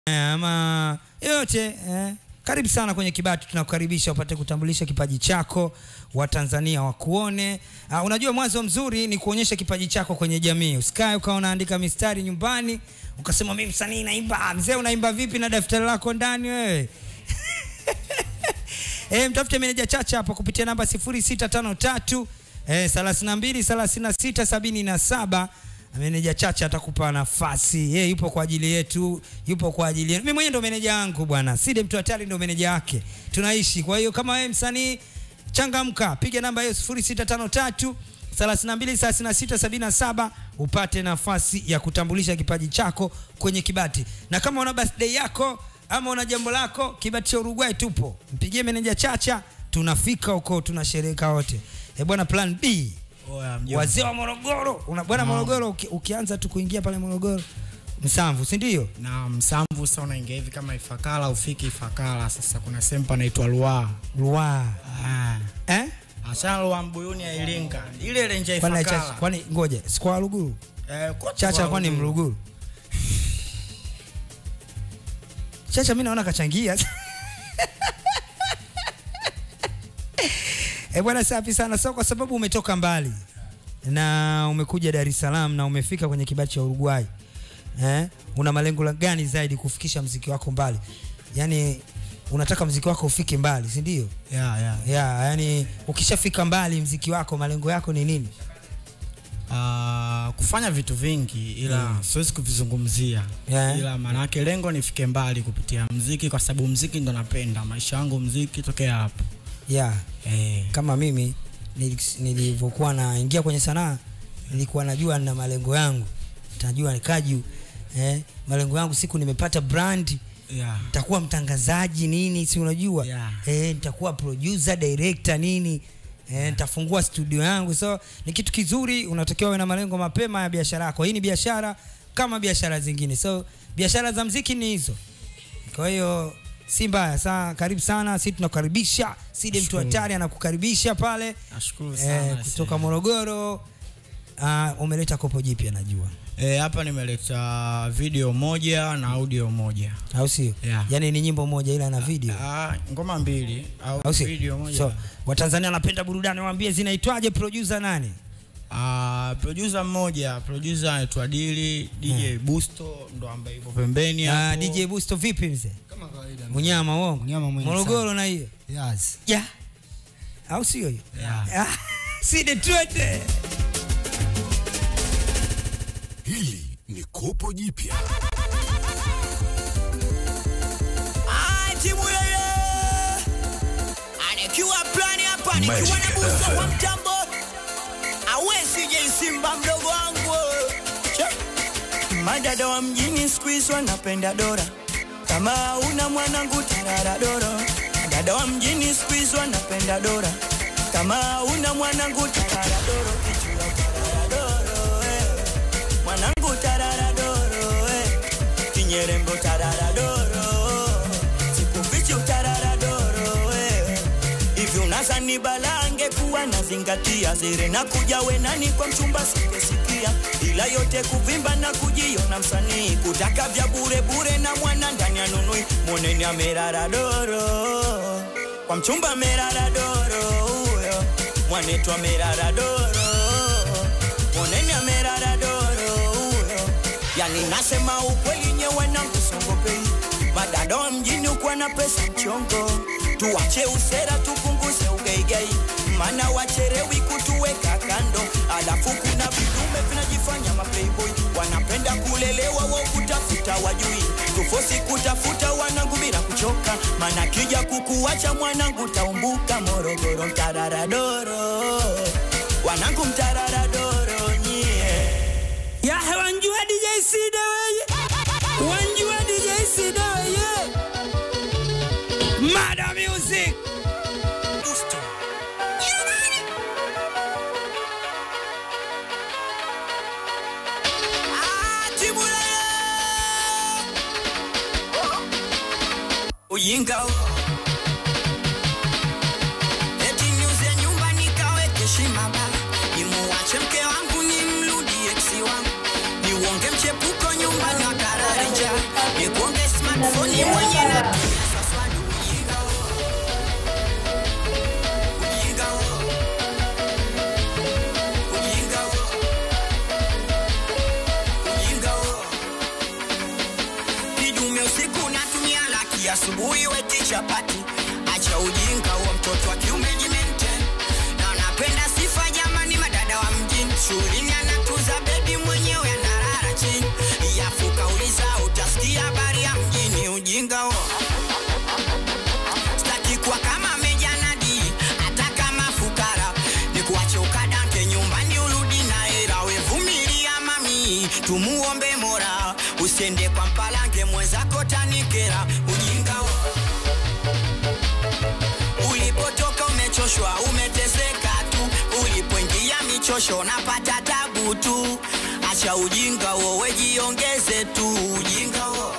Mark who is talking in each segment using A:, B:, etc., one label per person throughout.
A: ama yote eh. Karibu sana kwenye Kibati, tunakukaribisha upate kutambulisha kipaji chako, Watanzania wakuone. Uh, unajua mwanzo mzuri ni kuonyesha kipaji chako kwenye jamii. Usikae ukawa unaandika mistari nyumbani ukasema mimi msanii naimba. Mzee, unaimba vipi na daftari lako ndani wewe? Eh, mtafute meneja Chacha hapa kupitia namba 0653 eh, 32 36 77. Meneja Chacha atakupa nafasi. Yeye yupo kwa ajili yetu, yupo kwa ajili yetu. Mimi mwenyewe ndo meneja wangu bwana. Side mtu hatari ndo meneja wake. Tunaishi. Kwa hiyo kama wewe msanii changamka, piga namba hiyo 0653 32 36 77 upate nafasi ya kutambulisha kipaji chako kwenye Kibati. Na kama una birthday yako ama una jambo lako, Kibati cha Uruguay tupo. Mpigie meneja Chacha, tunafika huko tunashereheka wote. Eh bwana, plan B
B: Oya, mjomba.
A: wazee wa Morogoro. Una bwana
B: Naam.
A: Morogoro uki, ukianza tu kuingia pale Morogoro Msamvu, si ndio?
B: na msamvu sasa unaingia hivi kama Ifakara ufiki Ifakara. Sasa kuna sehemu panaitwa Ruaha.
A: Ruwa.
B: Ah.
A: Eh?
B: Achana Ruaha Mbuyuni ya Iringa. Ile renje ya
A: Kwani Chacha,
B: Ifakara.
A: kwani ngoja, si kwa Ruguru.
B: Eh, kote
A: Chacha
B: Ruaha
A: kwani
B: Ruguru.
A: Mruguru? Chacha mimi naona kachangia. Eh, bwana safi sana. So kwa sababu umetoka mbali na umekuja Dar es Salaam na umefika kwenye Kibati cha Uruguay. Eh? Una malengo la- gani zaidi kufikisha mziki wako mbali? Yaani unataka mziki wako ufike mbali, si ndio?
B: Yeah, yeah.
A: Yeah, yani ukishafika mbali mziki wako malengo yako ni nini?
B: Ah, kufanya vitu vingi ila siwezi kuvizungumzia
A: Yeah.
B: ila maanake lengo nifike mbali kupitia mziki kwa sababu mziki ndo napenda maisha yangu mziki tokea hapo
A: Yeah.
B: eh.
A: kama mimi nili- nilivyokuwa naingia kwenye sanaa nilikuwa najua na malengo yangu tajua nikaju eh, malengo yangu siku nimepata brand
B: yeah.
A: nitakuwa mtangazaji nini si unajua
B: Yeah.
A: eh, nitakuwa producer director nini eh, nitafungua studio yangu so ni kitu kizuri unatakiwa uwe na malengo mapema ya biashara yako hii ni biashara kama biashara zingine so biashara za mziki ni hizo kwa hiyo si mbaya saa karibu sana si tunakukaribisha side mtu
B: Nashukuru.
A: hatari anakukaribisha pale
B: nashukuru sana
A: eh, kutoka
B: see.
A: morogoro uh, umeleta kopo jipya najua
B: Eh, hapa nimeleta video moja na audio moja.
A: au sio
B: Yeah.
A: yaani ni nyimbo moja ila na video
B: Ah, ngoma mbili au
A: au sio
B: video moja.
A: so watanzania wanapenda burudani waambie zinaitwaje producer nani
B: Ah, producer mmoja, producer anaitwa Dili, DJ Busto ndo ambaye yupo pembeni
A: uh,
B: hapo.
A: dj busto vipi mzee
C: Kama kawaida.
A: munyama uongo
C: Munyama mwingi
A: morogoro na hiyo
C: Yes.
A: yeah. au sio hiyo
B: Yeah.
A: Ah, side twende
D: Hili ni kopo jipya.
E: Ah, timu yeye anakiwa plani hapa nikiwa na
D: Magic
E: buso
D: FM.
E: kwa mtambo awesi je simba mdogo wangu Che. madada wa mjini siku hizi wanapenda dora kama una mwanangu tarara doro dada wa mjini siku hizi wanapenda dora kama una mwanangu tarara doro kichwa tarara doro eh. mwanangu tarara doro eh. kinyerembo tarara doro sikufichi utarara doro eh. hivi unazani balange kuwa nazingatia zire na kuja wenani kwa mchumba sikesikia ila yote kuvimba na kujiona msanii kutaka vya bure bure na mwana ndani ya nunui moneni amerara doro kwa mchumba merara doro huyo mwanetu amerara doro moneni amerara doro huyo yani nasema ukweli nyewe na msongopei madada wa mjini ukuwa na pesa mchongo tuwache usera tupunguze ugeigei mana wacherewi kutuweka kando alafu kuna vidume vinajifanya maplayboy wanapenda kulelewa wo kutafuta wajui tufosi kutafuta wanangu bila kuchoka mana kija kukuwacha mwanangu taumbuka morogoro mtararadoro wanangu mtararadoro nyie ya wanjua DJ Sida weye wanjua DJ Sida weye
A: mada music
E: Ah, Timule Ujinga huo. Eti niuze nyumba nikaweke shimaba nimuwache mke wangu nimrudie eksi wangu niuonge mchepuko nyumba na kararenja nikuonge smart smartphone mwenye natumia sasa ni ujinga huo. Ujinga huo. Ujinga huo. Ujinga huo. Kidume usiku natumia laki asubuhi weti chapati acha ujinga huo mtoto wa kiume jimente na napenda sifa jamani madada wa mjini shuleni anatuza bebi mwenyewe analala chini yafuka uliza utasikia habari ya mjini ujinga huo staki kuwa kama mejanadi hata kama fukara ni kuache ukadanke nyumbani urudi na hera wevumilia mami tumuombe mora usiende kwa mpalange mwenzako tanikera ujinga huo ulipotoka umechoshwa umeteseka tu ulipoingia michosho unapata tabu tu acha ujinga huo wejiongeze tu ujinga huo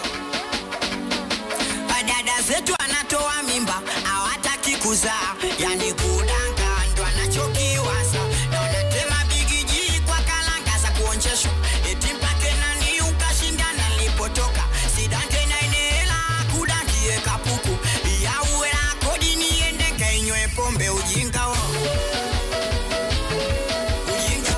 E: dada zetu anatoa mimba hawataki kuzaa yani kudanga ndo anachokiwaza na wanatema bigiji kwa kalanga za kuonjeshwa eti mpake nani ukashindana nilipotoka sidange na inela kudangie kapuku yauela kodi niende kainywe pombe ujinga wo ujinga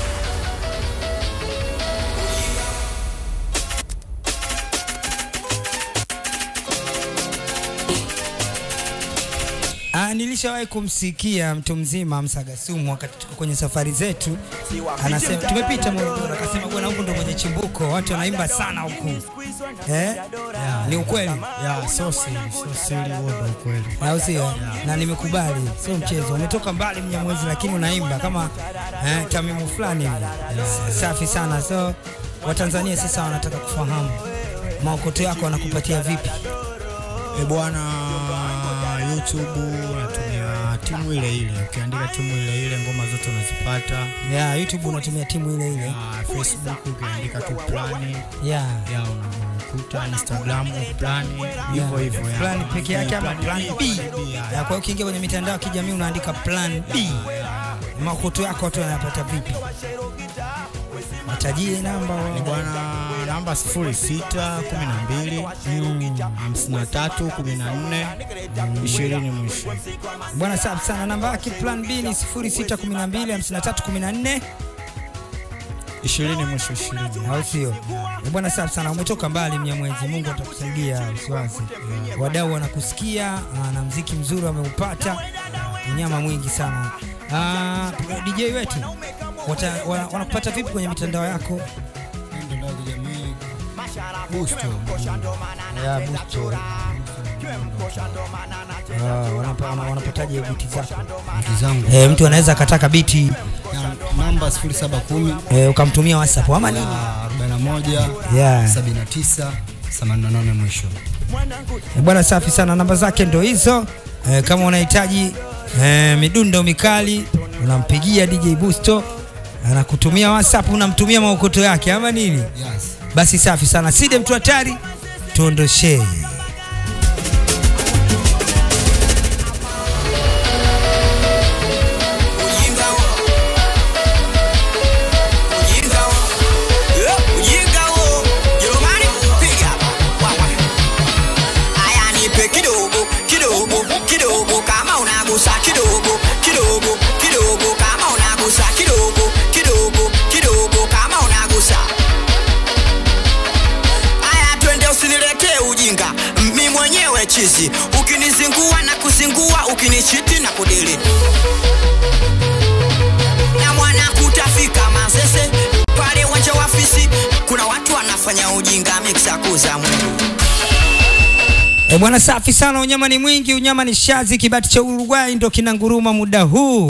A: Ah, nilishawahi kumsikia mtu mzima Msagasumu wakati tuko kwenye safari zetu, anasema tumepita Morogoro, akasema bwana, huku ndo kwenye chimbuko, watu wanaimba sana huku eh? Ni ukweli
B: ya sio siri sio siri huo ndo ukweli
A: au sio? Na nimekubali, sio mchezo. Umetoka mbali Mnyamwezi, lakini unaimba kama eh, tamimu fulani hivi. Safi sana. So Watanzania sasa wanataka kufahamu maokoto yako wanakupatia vipi?
B: e bwana youtube natumia timu ile ile ukiandika timu ile ile ngoma zote unazipata
A: Yeah, YouTube unatumia timu ile ile.
B: Ah, facebook ukiandika tu plani
A: Yeah.
B: ya unakuta instagram plani hivyo hivyo ya.
A: Plan peke yake ama plan B?
B: B, ya,
A: Ya, Kwa hiyo ukiingia kwenye mitandao ya kijamii unaandika plan B. Maokoto yako watu wanayapata vipi? Matajie namba
B: Ni
A: wa-
B: bwana namba 06 12 53 14 20 mwisho
A: Bwana safi sana. Namba yake plan B ni 0612 5314
B: 20 mwisho 20
A: au sio? Eh, Bwana safi sana, umetoka mbali Mnyamwezi, Mungu atakusaidia usiwazi. Wadau wanakusikia ah, na mziki mzuri wameupata, unyama mwingi sana. Ah, DJ wetu wata, wana, wanakupata vipi kwenye mitandao yako?
C: mitandao ya kijamii Busto
A: ya Busto. Ah, wanapa- wana- wanapataje biti zako?
C: vitu zangu
A: Eh, mtu anaweza akataka biti
C: Na namba 0710
A: eh, ukamtumia WhatsApp ama nini?
C: ah, 41
A: Yeah.
C: 79 88 mwisho
A: Eh, Bwana safi sana, namba zake ndo hizo. Eh, kama unahitaji eh, midundo mikali unampigia DJ Busto, anakutumia WhatsApp, unamtumia maokoto yake ama nini?
C: yes
A: Basi safi sana, Side mtu hatari, tuondoshee.
E: Ujinga wo. Ujinga wo. Eh, ujinga wo. Jerumani, piga hapa. Wawa. Aya, nipe kidogo kidogo kidogo kama unagusa kidogo kidogo kidogo kama unagusa kidogo kidogo kidogo kama unagusa Aya, twende usiniletee ujinga, mi mwenyewe chizi. Ukinizingua na kuzingua, ukinichiti na kudili na mwana kutafika Manzese pale uwanja wa fisi, kuna watu wanafanya ujinga miksa kuza Mungu.
A: E bwana, safi sana, unyama ni mwingi, unyama ni shazi. Kibati cha Uruguay ndo kinanguruma muda huu.